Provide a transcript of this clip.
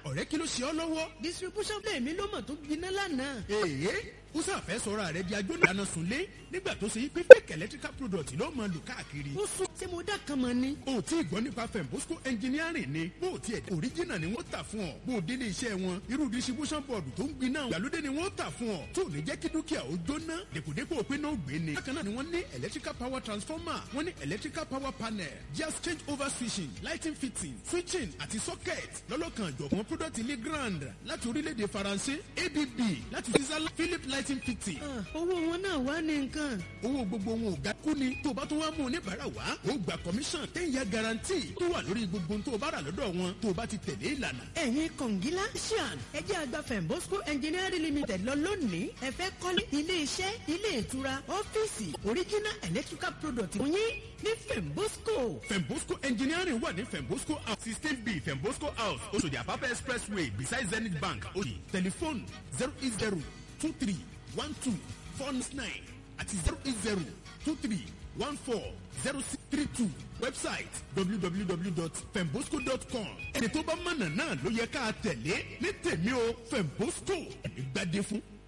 ọ̀rẹ́ kí ló ṣe ọ́ lọ́wọ́. distribution play mi ló mọ̀ tó gbiná lánàá. èèyàn ó sàfẹ́ sọ̀rọ̀ rẹ̀ di ajóníyàna sùnlé nígbà tó ṣe pé fake electrical product ló máa lò káàkiri. ó sún ṣé mo dá kan mọ̀ ni. o tí ì gbọ́ nípa fembosco engineering ni bó o tiẹ̀ original ni wọ́n tà fún ọ bó o délé iṣẹ́ wọn irú distribution board tó ń gbiná ìgbàlódé ni wọ́n tà fún ọ tó ní jẹ́ kí dúkìá ó jóná dèpòdépò pé náà gbé ni. bákan náà ni wọ́n ní electrical power transformer wọ́n ní electrical power panel gas change over switching lighting fitting switching àti socket lọ́lọ́kan àjọ̀kan product ilé grand láti orílẹ̀-èdè faransé abb láti switzerland philip lighting fitting owó wọn náà wá ní nǹkan. owó gbogbo wọn ò ga kú ni tó o bá tún wá mú oníbàárà wá ó gba commission ten year guarantee tó wà lórí gbogbo tó o bá rà lọ́dọ̀ wọn tó o bá ti tẹ̀lé ìlànà. ẹ̀yin kọ̀ǹgílá ṣíàn ẹjẹ́ àgbà fembosco engineering limited lọ lónìí ẹ fẹ́ kọ́lé ilé iṣẹ́ ilé ìtura ọ́fíìsì original electrical product yín ní fembosco. fembosco engineering wà ní fembosco house sixteen b fembosco house oṣòdì àpápẹ́ expressway beside zenith bank oṣì tẹlifóònù zero eight zero two three one two four nine àti zero eight zero two three one four zero six three two website www.fembosco.com ẹni tó bá mọ̀nà náà ló yẹ ká tẹ̀lé ní tèmi o fembosco ẹ̀mí gbadé fún.